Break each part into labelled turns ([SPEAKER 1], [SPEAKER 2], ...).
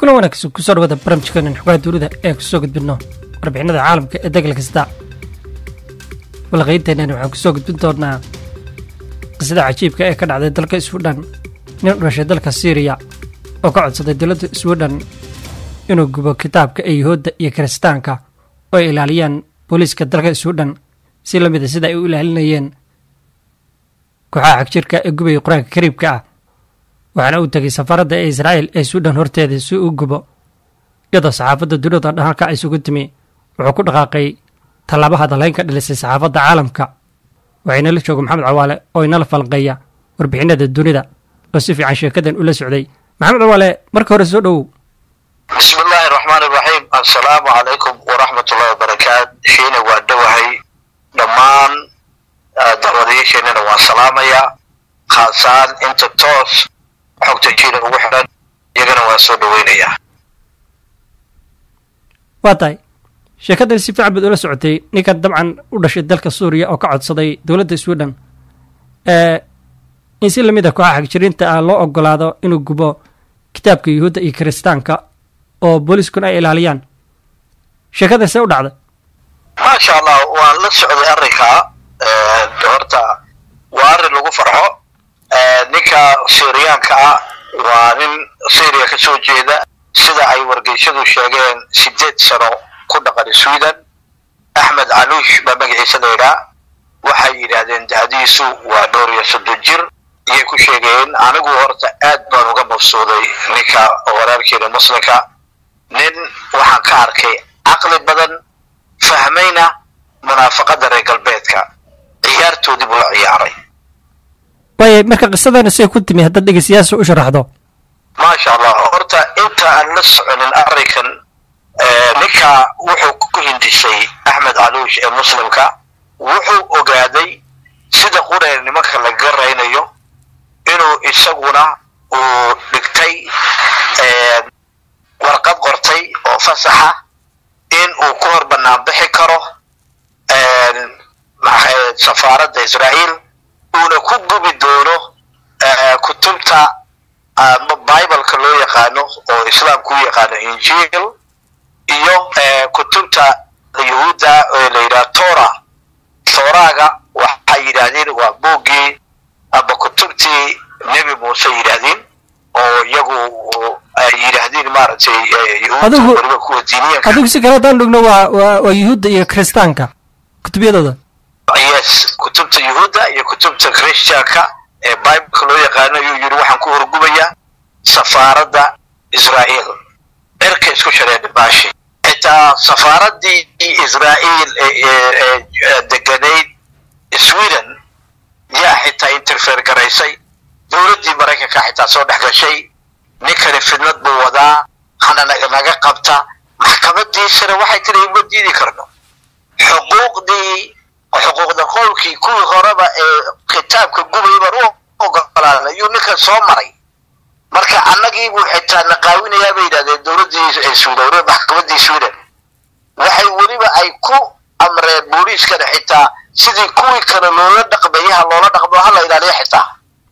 [SPEAKER 1] kuna wanaagsan kusoo dhawada barnaamijkeenan xogaha dowlada ee kusoo gudbinno warbixinada caalamka ee degal kasta walaqaynteennani waxaan kusoo gudbin doonaa qisada cajiibka ee ka dhacday dalka swidhan nin u dhashay dalka syriya oo ka codsaday dowladda swidhan inuu gubo kitaabka ee yuhuudda iyo kiristaanka oo ay ilaaliyaan booliiska dalka swidhan si la mida sida ay u ilaalinayeen kooxaha xagjirka ee gubaya qur-aanka kariibka ah waxaana uu tegay safaaradda ee israa'iil ee suudhan horteeda si uu gubo iyadoo saxaafadda dunida dhan halka isugu timi wuxuu ku dhaqaaqay tallaabo hadalayn ka dhilisay saxaafadda caalamka waxayna la jooga maxamed cawaale oo inala falanqeeya warbixinada dunida oo si fiican sheekadan ula socday maxamed cawaale marka hore soo dhowow
[SPEAKER 2] bismi illaahi raxmaan iraxiim assalaamu calaykum waraxmatullahi wabarakaat shiina waa dhowahay dhammaan dacwadayaasheenana waan salaamayaa khaasaan inta toos xogta jiina ugu xidhan iyagana waan soo dhoweynayaa
[SPEAKER 1] waa tahay sheekadan si fiican baad ula socotay ninkan dabcan u dhashay dalka suuriya oo ka codsaday dowladda swidhan in si lamid a kooxaha xagjiriinta ah loo ogolaado inuu gubo kitaabka yuhuudda iyo kiristaanka oo booliiskuna ay ilaaliyaan sheekadan see u dhacday
[SPEAKER 2] maasha allah waan la socday arrinkaa horta waa arrin lagu farxo ninka syriyaanka ah waa nin syriya ka soo jeeda sida ay wargeysyadu sheegeen sideed sano ku dhaqan sweden axmed caluush baa magaciisa la yidhaa waxay yidhaahdeen da'diisu waa dhowr iyo soddon jir iyay ku sheegeen anigu horta aad baan uga mabsuuday ninka walaalkeena muslimka nin waxaan ka arkay caqli badan fahmayna munaafaqada reer galbeedka ciyaartoodii buu la ciyaaray
[SPEAKER 1] waaya marka qisadana siday ku timi haddaad dhegeystayaasha u sharaxdo
[SPEAKER 2] maasha allah horta inta aan la soconin arrinkan ninka wuxuu ku hindisay axmed caluush ee muslimka wuxuu ogaaday sida qureen nimanka la garaynayo inuu isaguna uu dhigtay warqad qortay oo fasaxa in uu ku hor bannaan bixi karo safaaradda israa'iil uuna ku gubi doono kutubta bibaleka loo yaqaano oo islaamku u yaqaano injiil iyo kutubta yahuudda ee la yidhaha tora toraga waxay yidhaahdeen waa buuggii aba kutubtii nebi muuse yidhaahdeen oo iyagu ay yidhaahdeen maaragtay yahuudda weliba kuwa diiniyanka
[SPEAKER 1] adigu si kale haddaan dhugno waa waa waa yuhuudda iyo kiristaanka kutubyadooda
[SPEAKER 2] yes kutubta yuhuudda iyo kutubta christianka ee bibleka loo yaqaano ayuu yidhi waxaan ku horgubayaa safaaradda israa'iil cirka isku shareedha baashi xitaa safaaraddii israa'iil ee deganayd sweden yaa xitaa interfere garaysay dowladdii maraykanka xitaa soo dhex gashay ninkani fidnad buu wadaa hana naga qabta maxkamadiisana waxay tiri uma diidi karno xuquuqdii xuquuqda qowlkii kuwii horeba ee kitaabka gubay baan u ogolaana ayuu ninkan soo maray marka annagii buu xitaa naqaawinayaa bay yidhahdeen dowladdii sweden maxkamaddii sweden waxay weliba ay ku amreen booliiskana xitaa sidii kuwii kale loola dhaqmayaha loola dhaqmo hala ilaaliya xitaa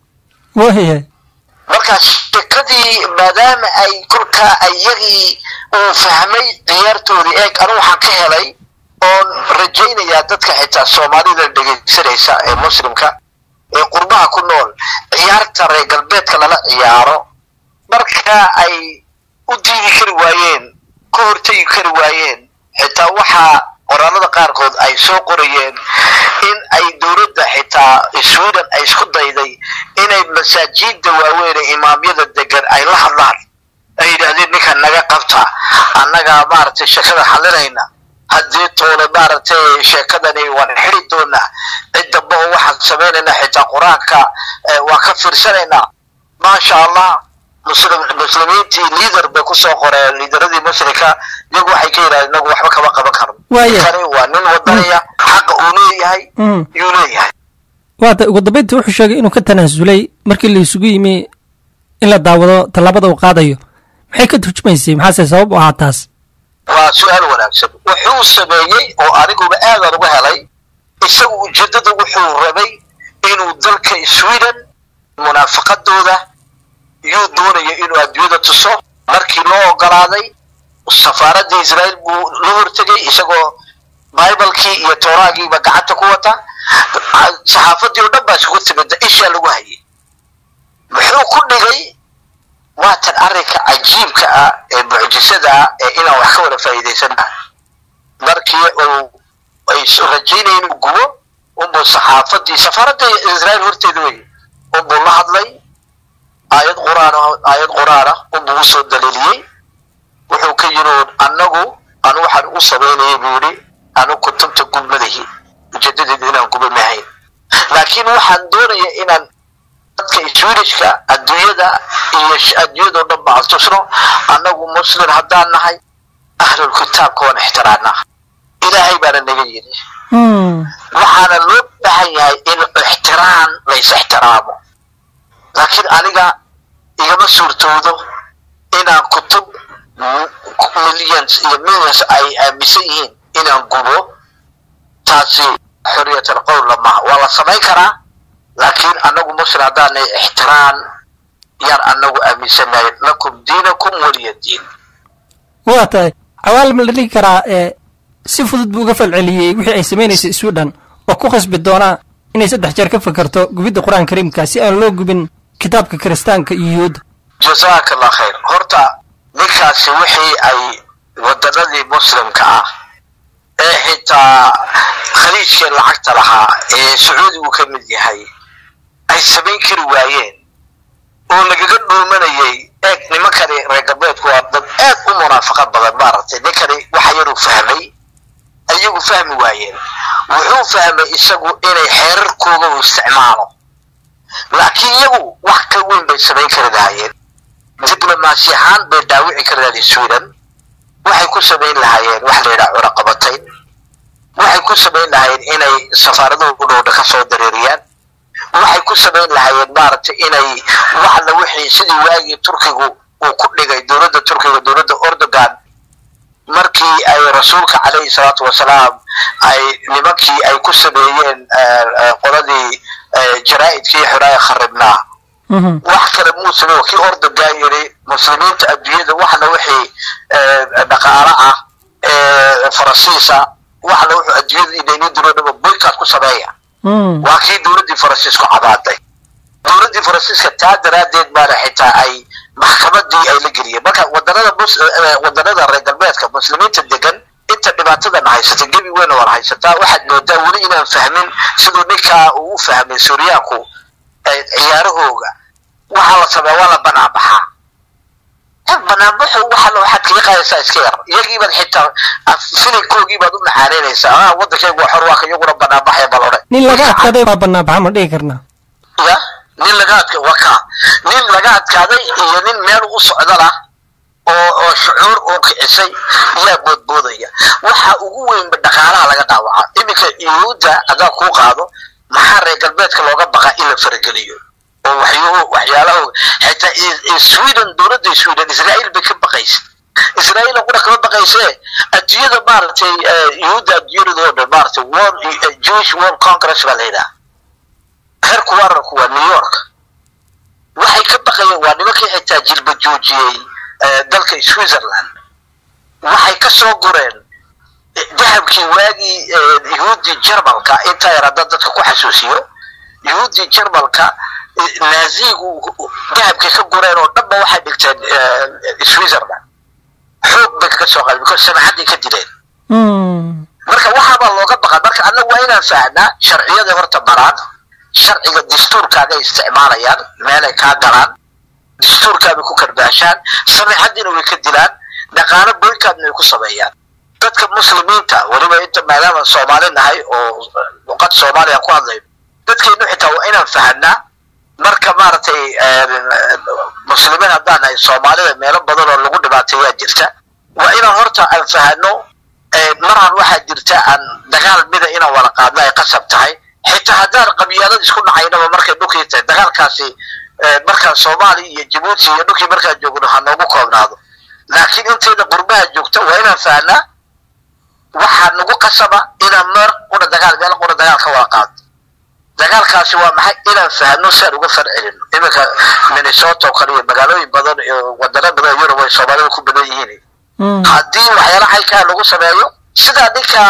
[SPEAKER 1] waaya
[SPEAKER 2] marka shekadii maadaama ay kolkaa iyagii uu fahmay ciyaartoodii eeg anu waxaan ka helay oon rajaynayaa dadka xitaa soomaalida dhegaysanaysa ee muslimka ee qurbaha ku nool ciyaarta reer galbeedka lala ciyaaro marka ay u diidi kari waayeen ka hortegi kari waayeen xitaa waxaa qoraalada qaarkood ay soo qorayeen in ay dowladda xitaa sweden ay isku dayday inay masaajidda waaweyn ee imaamyada degan ay la hadlaan ay yidhaahdeen ninkan naga qabta annagaa maaragtay shekada xalinayna haddii toole maaragtay sheekadani waan xidi doonaa cid damba oo waxaan samaynaynaa xitaa qur-aanka waan ka fiirsanaynaa maasha allah muslim muslimiintii liader bay kusoo qoreen liidaradii muslimka iyagu waxay ka yidhahdeen inagu waxba kama qaban karno
[SPEAKER 1] Waaya.
[SPEAKER 2] kani waa nin wadanaya xaqa uu leeyahay yuu leeyahay
[SPEAKER 1] waata ugu dambeyntii wuxuu sheegay inuu ka tanaasulay markii la isugu yimi in la daawado tallaabada uu qaadayo maxay ka turjumaysay maxaase sabab u ahaa taas
[SPEAKER 2] waa su-aal wanaagsan wuxuu sameeyey oo aniguba aadan uga helay isagu ujeeddada wuxuu rabay inuu dalka sweden munaafaqadooda yuu doonaya inuu adduunyada tuso markii loo ogolaaday safaaradda israa'iil buu la hortegay isagoo bibalkii iyo tooraagiiba gacanta ku wata saxaafadii oo dhan baa isugu timida ishaa lagu hayay muxuu ku dhigay waatan arrinka cajiibka ah ee mucjisada ah ee inaan wax ka wada faa'iidaysana markii uu ay rajaynaya inuu gubo unbuu saxaafadii safaaradda israa'iil horteeda wey unbuu la hadlay aayad quraan aayad qur'aana unbuu usoo daliiliyey wuxuu ka yidhi annagu anu waxaan u samaynayay buu yidhi anu kutubta gubmadahi ujeedadeedu inaan guba mahayn laakiin waxaan doonaya inaan dadka swedishka adduunyada iyo adduunyadao dhan ba aan tusno annagu muslim haddaan nahay ahlul kitaabka waan ixtiraamnaa ilaahay baana naga yidhi waxaana loo baahan yahay in ixtiraam lays ixtiraamo laakiin aniga igama suurtoodo inaan kutub millions iyo millions ay aaminsan yihiin inaan gubo taasi xorriyatal qowla maha waa la samayn karaa laakiin annagu muslim haddaanay ixtiraam yaan annagu aaminsanahay lakum diinakum waliya diin
[SPEAKER 1] waa tahay cawaal ma la dhigi karaa ee si fudud buu uga falceliyey wixii ay samaynaysay sweden oo ku khasbi doonaa inay saddex jeer ka fakarto gubidda qur-aan kariimka si aan loo gubin kitaabka kiristaanka iyo yuhuudda
[SPEAKER 2] jazaaka allah khayr horta ninkaasi wixii ay waddanadii muslimka ah ee xitaa khaliijkee lacagta lahaa ee sacuudigu ka mid yahay ay samayn kari waayeen oo lagaga dhuumanayay eeg nimankani reer galbeedku waa dad aad u munaafaqa badan maaragtay ninkani waxa yaruu fahmay ayagu fahmi waayeen wuxuu fahmay isagu inay xeerarkooga u isticmaalo laakiin iyagu wax ka weyn bay samayn kari lahaayeen diblomaasi ahaan bay dhaawici kari lahayd sweden waxay ku samayn lahaayeen wax la yidhaha cunaqabatayn waxay ku samayn lahaayeen inay safaaraduhu u dhowdha ka soo dareeriyaan waxay ku samayn lahaayeen maaragtay inay waxla wixii sidii waagii turkigu uu ku dhigay dowladda turkiga dowladda ordogan markii ay rasuulka calayhi salaatu wasalaam ay nimankii ay ku sameeyeen qoladii jaraa'idkii xuraaya kharibnaa wax kale muu samey kii ordogan yidhi muslimiinta adduunyada waxna wixii dhaqaalo ah faransiisa waxna wuxuu adduunyada inayni diro dhaba boykaad ku sameeya waa kii dowladdii faransiisku cabaaday dowladdii faransiiska taa daraaddeed baana xitaa ay maxkamadii ay la geliyeen marka wadanada wadanada reer galbeedka muslimiinta degan inta dhibaatadan haysata gebi weyn waan haysataa waxaad moodaa weli inaan fahmin siduu ninkaa uu u fahmay suuryaanku ciyaarahooga waxaa la sameeya waa la banaanbaxaa banaanbaxu waxa waxaad kaga qaadaysaa iska yar iyagiibaad xitaa filinkoogii u macaanaynaysaa ah waddankaygu waa xor waa ka iyaguna banaanbaxaya bal odhe
[SPEAKER 1] nin laga adkaaday baa banaanbaxa ma dhihi karnaa
[SPEAKER 2] ya nin laga adka waa kaa nin laga adkaaday iyo nin meel u socdala oo oo shucuur oo kicisay yaa boodboodaya waxa ugu weynba dhaqaalaha laga dhaawacaa iminka yuhuudda haddaan kuu qaado maxaa reer galbeedka looga baqaa in la farageliyo oo waxyuhu waxyaalaho xitaa sweden dowladda sweden israa'iil bay ka baqaysa israa'iil qura kama baqaysee adduunyada maaragtay yuhuudda adduunyadooda oo dhan maaragtay world jewish world congress baa la yidhaha heerku wararku waa new york waxay ka baqayeen waa nimankii xitaa jilba joojiyey dalka switzerland waxay ka soo gureen dahabkii waagii yuhuuddii jarmalka intaa yar hadda dadka ku xasuusiyo yuhuuddii jarmalka naazigu dahabkay ka gureen oo dhanba waxay dhigteen switzerland xoog bay kaga soo qaadeen because samaxaday ka dileen marka waxaabaa looga baqa marka annagu waa inaan fahnaa sharciyada horta maraan sharciga dastuurkaagay isticmaalayaan meelay kaa galaan dastuurkaabay ku karbaashaan samaxadiina way ka dilaan dhaqaalo boykaadna way ku sameeyaan dadka muslimiinta weliba inta maadaama soomaali nahay oo luqad soomaaliya ku hadlayno dadkeennu xitaa waa inaan fahanaa marka maaragtay muslimiin haddaan nahay soomaalida meelo badan oo lagu dhibaateeyaa jirta waa inaan horta aan fahano maraan waxaa jirta aan dagaal mida inaan wada qaadno ay qasab tahay xitaa haddaan qabyaalada isku dhacaynaba markay dhulkii tahay dagaalkaasi markaan soomaaliya iyo jabuuti iyo dhulkii markaan joogno ha noogu koobnaado laakiin intayda qurbaha joogta waa inaan fahnaa waxaa nagu qasaba inaan meer qura dagaal meel qura dagaal ka wada qaadno dagaalkaasi waa maxay inaan fahno si aan uga farcelino iminka minnesota oo kale iyo magaalooyin badan iyo wadano badan oo yurub ay soomaalida ku badan yihiin haddii waxyaala xaykaa lagu sameeyo sida ninka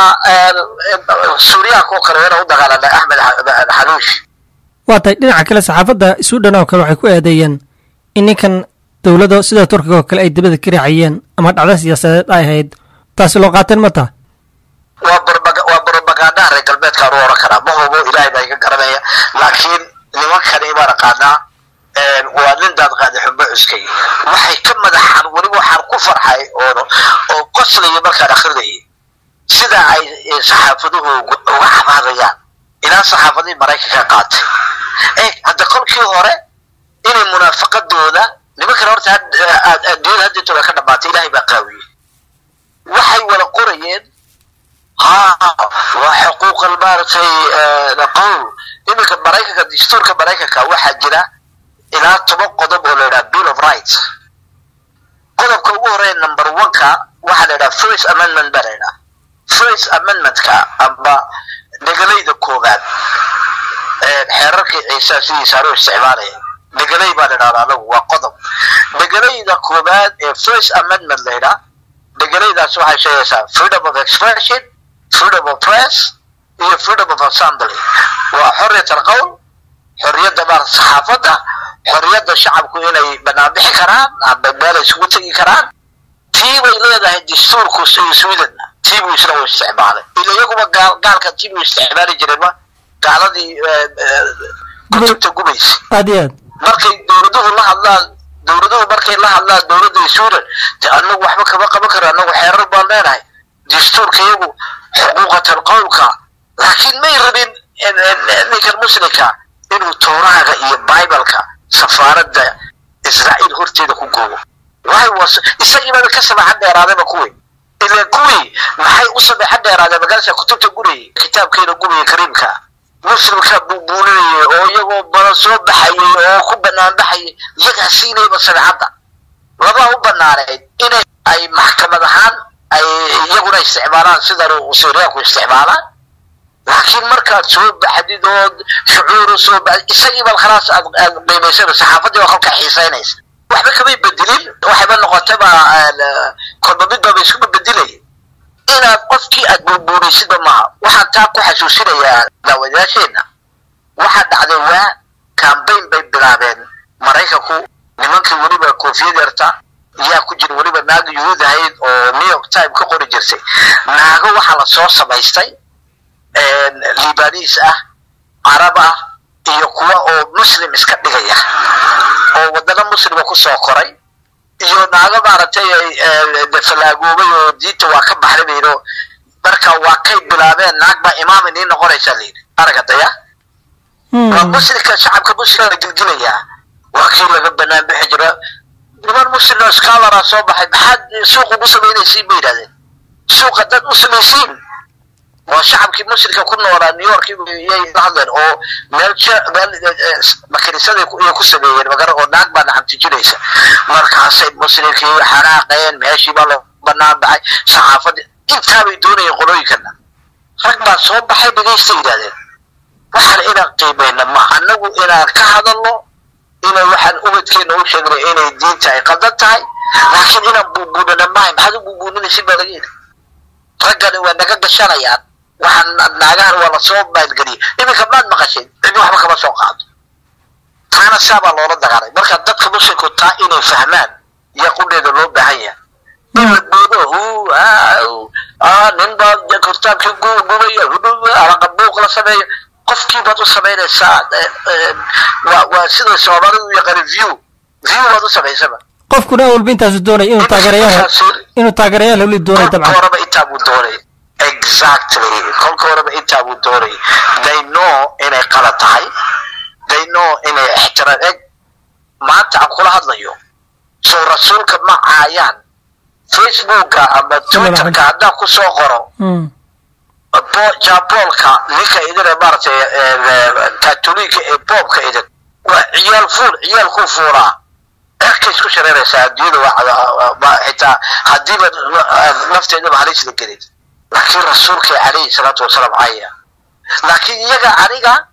[SPEAKER 2] suuriyaanka oo kale inaan u dagaalana axmed xaluush
[SPEAKER 1] waa tahay dhinaca kale saxaafadda suudhan oo kale waxay ku eedeeyeen in ninkan dowlado sida turkiga oo kale ay dibada ka raaciyeen ama dhacdo siyaasadeed ay ahayd taasi loo qaateen ma taha
[SPEAKER 2] waa waa brobaganda reer galbeedkaan u oran karaa ma hubo ilaahay baa iga garanaya laakiin nimankani baan aqaanaa waa nin daad qaada xumbo cuskay waxay ka madaxaan weliba waxaan ku farxay oo oo qoslaya markaan akrinayay sida ay saxaafaduhu uga cabaadayaan ilaa saxaafadihii maraykanka qaatay e hadda kolkii hore inay munaafaqadooda nimankan horta adduunyada haddintooda ka dhamaatay ilaahay baa qaawiyey waxay wada qorayeen ha waa xuquuqal maaragtay qowl iminka maraykanka dastuurka maraykanka waxaa jira ilaa toban qodob oo la yidhaha bill of rights qodobka ugu horeeya number one-ka waxaa la yidhaha first amendment baa la yidhaha first amendment-ka amba dhegalayda koobaad xeerarkii ciisa sidiisa loo isticmaalaya dhegalay baa la yidhahda anagu waa qodob dhegalayda koobaad ee first amendment la yidhaha dhegalaydaas waxay sheegaysaa freedom of expression freedom of press iyo freedom of assembly waa xorriyat alqowl xorriyadda maarata saxaafadda xorriyadda shacabku inay banaanbixi karaan amba meel ay isugu tegi karaan tii bay leedahay dastuurku sweden tii buu isna u isticmaalay ila iyaguba gaal gaalka tii buu isticmaali jireenma gaaladii kutubta gubaysa
[SPEAKER 1] aad iyo aad
[SPEAKER 2] markay dowladuhu la hadlaan dowladuhu markay la hadlaan dowladda sweden de anagu waxba kama qaban karo anagu xeerar baan leenahay dastuurka iyagu xuquuqatan qowlka laakiin may rabin ninkan muslimka inuu towraaga iyo bibaleka safaaradda israa'iil horteeda ku goobo waxay was isagiibaba ka sameexan dheeraadaba kuwii ila kuwii maxay u sameexan dheeraadeen magaalasa kutubta gurayay kitaabkeena guraya kariimka muslimka buubuulinaya oo iyagoo badan soo baxayay oo ku banaan baxayay iyagaa siinayba sameexadda labaa u banaaneyd inay ay maxkamad ahaan ay iyaguna isticmaalaan sidan suuriyaanku isticmaalaan laakiin markaad soo baxdid ood shucuuru soo baxdid isagiiba khalaas aad aad qiimaysana saxaafaddii baa kolkaa xiisaynaysa waxba kamay bedelin waxayba noqotayba kolba midbaba iskuma bedelaya inaad qofkii aad buurbuuraysidba maaha waxaan taa ku xasuusinayaa daawadayaasheenna waxaa dhacday waa cambayn bay bilaabeen maraykanku nimankii weliba koofiyad yarta yaa ku jira weliba naaga yuhuud ahayd oo new york time ka qori jirtay naago waxaa la soo samaystay libaaniis ah carab ah iyo kuwa oo muslim iska dhigaya oo wadano muslima kusoo koray iyo naago maaragtay falaagoobay oo diinta waa ka baxday bayno marka waa kay bilaabeen naag baa imaam inii noqonaysa layidhi araga daya waa muslimka shacabka muslimka gilgilayaa waa kii laga banaan bixi jira niman muslim scalara soo baxay maxaad suuq ugu samaynaysiin bay yidhahdeen suuqa dad u samaysiin waa shacabkii muslimka ku noolaa new york yay la hadleen oo meel meel makanisaday iyo ku sameeyeen magara oo naag baa nacamtijinaysa markaasay muslimkii xanaaqeen meeshii baa loo banaan baxay saxaafadii intaabay doonayeen qolooyinkana rag baa soo baxay dhegaysta yidhahdeen waxaan inaan qiimayna ma annagu inaan ka hadalno inay waxaan ubadkeena u sheegnay inay diinta ay qaldan tahay laakiin inaan buubuunana mahay maxaad u buubuuninaysin baa laga yidhi raggani waa naga gashanayaan waxaan naagahan waa lasoo maalgeliyay iminka maad maqashay cidni waxba kama soo qaado taana saabaa loola dagaalay marka dadka muslimku taa inay fahmaan iyo qudheeda loo baahan yahay in la boodo nin baa kitaabkii gubaya alaqabuuq la sameeyo qofkii baad u samaynaysaa waa waa sida soomaalidu u yaqaani view view baad u samaysaba
[SPEAKER 1] qofkuna awalba intaasu doonay inuu taageerayaal inuu taageerayaal hawli doonay
[SPEAKER 2] kolka
[SPEAKER 1] dabcan
[SPEAKER 2] horeba intaa buu doonay exactly kolka horeba intaa buu doonay they know inay qalad tahay they know inay ixtiraam eg maanta aan kula hadlayo soo rasuulka ma caayaan facebooka ama twitterka haddaan ku soo qoro
[SPEAKER 1] Mm.
[SPEAKER 2] bo- jaboolka ninka idin maaragtay katoliga ee boobka idin waa ciyaal fuul ciyaal ku fuulaa erkay isku shareeraysaa adduunyada waa waa- xitaa haddiiba nafteedaba halisla gelin laakiin rasuulka calayhi salaatu wasalaam caya laakiin iyaga aniga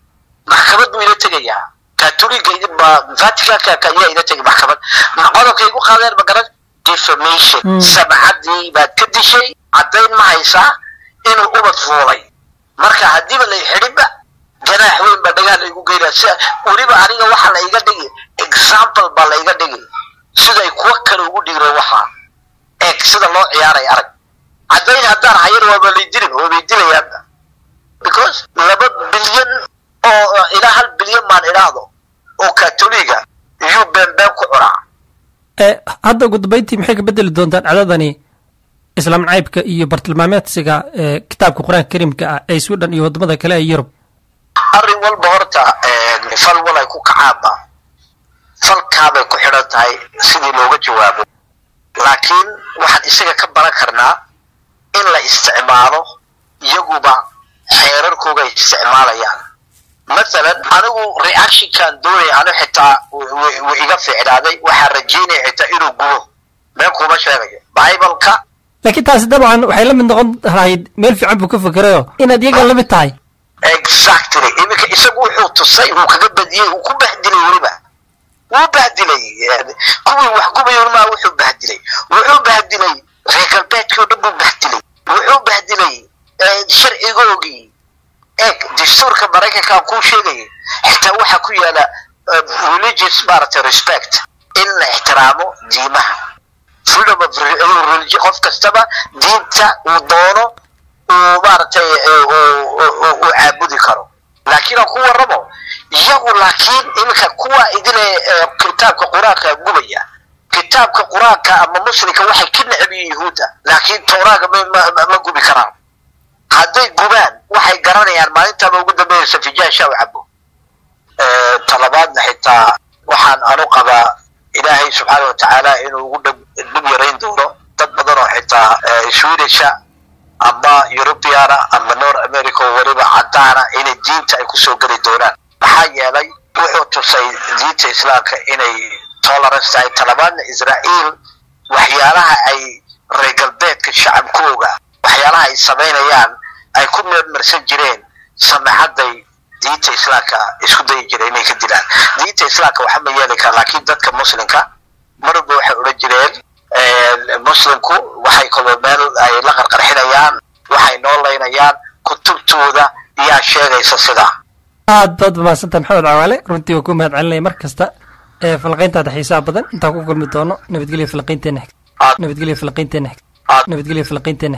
[SPEAKER 2] maxkamad buu ila tegayaa katoliga vaticanka ayaa ila tegay maxkamad qodobkay igu qaadeen magaran defamation sabcadii baad ka dishay caddayn ma haysaa inuu ubad fuulay marka haddiiba lay xidhinba ganaax weyn baa dhagaa laygu geynaa si weliba aniga waxa la iga dhigi example baa la iga dhigi siday kuwa kale ugu dhigro waxaa eeg sida loo ciyaaray arag caddayn haddaan hayan waaba lay dilin waabay dilayaan because laba bilyan oo ilaa hal bilyan baan idhaahdo oo katoliga iyuu beenbeen ku cunaa
[SPEAKER 1] hadda ugu dambeyntii maxay ka bedeli doontaan cadadani islaam nacaybka iyo bartilmaameedsiga kitaabka qur-aanka kariimka ah ee sweden iyo waddamada kale ee yurub
[SPEAKER 2] arrin walba horta fal walay ku kacaanba falkaabay ku xidhan tahay sidii looga jawaabo laakiin waxaan isaga ka baran karnaa in la isticmaalo iyaguba xeerarkooga ay isticmaalayaan mathalan anigu reactionkan doonaya anu xitaa w iga fiicnaaday waxaan rajaynaya xitaa inuu gubo meel kuma sheegayo bibaleka
[SPEAKER 1] laakiin taasi dabcan waxay la mid noqon lahayd meel fiican buu ka fikerayo inaad iyaga la mid tahay
[SPEAKER 2] exactly iminka isagu wuxuu tusay wuu kaga badiyey uu ku bahdilay weliba wuu bahdilay kuwii wax gubayon maa wuxuu bahdilay wuxuu bahdilay reer galbeedkii o dhan buu bahdilay wuxuu bahdilay sharcigoogii eeg dastuurka maraykankaan kuu sheegaya xitaa waxaa ku yaala religious maaragtay respect in la ixtiraamo diimaha freedom of religion qof kastaba diinta uu doono uu maaragtay uu caabudi karo laakiin aan ku warramo iyagu laakiin iminka kuwa idile kitaabka qur-aanka gubaya kitaabka qur-aanka ama muslimka waxay ka necab yihiin yuhuudda laakiin towraaga ma gubi karaan hadday gubaan waxay garanayaan maalintaaba ugu dambeeyaysa fijaasha u cabo talabaadna xitaa waxaan anu qabaa ilaahay subxaana watacaala inuu ugu dhib yarayn doono dad badan oo xitaa swedisha ama eurubiana ama north america oo weliba caddaana inay diinta ay kusoo geli doonaan maxaa yeelay wuxuu tusay diinta islaamka inay tolerance tahay talabaadna israa'iil waxyaalaha ay reer galbeedka shacabkooga waxyaalaha ay samaynayaan ay ku meermarsan jireen samaxadday diinta islaamka isku dayi jireen inay ka dilaan diinta islaamka waxa ma yeeli kara laakiin dadka muslimka marba waxay odhan jireen muslimku waxay kaloo meel ay la qarqarxinayaan waxay noo laynayaan kutubtooda yaa sheegaysa sidaa
[SPEAKER 1] aad baad mahadsantaha maxamed cawaale runtii waa ku mahad celinaya mar kasta ee falaqayntaada xiisaha badan intaan ku kulmi doono nabadgelya falaqaynteena xigta nabadgelya falaqaynteena xigta nabadgelya falaqaynteena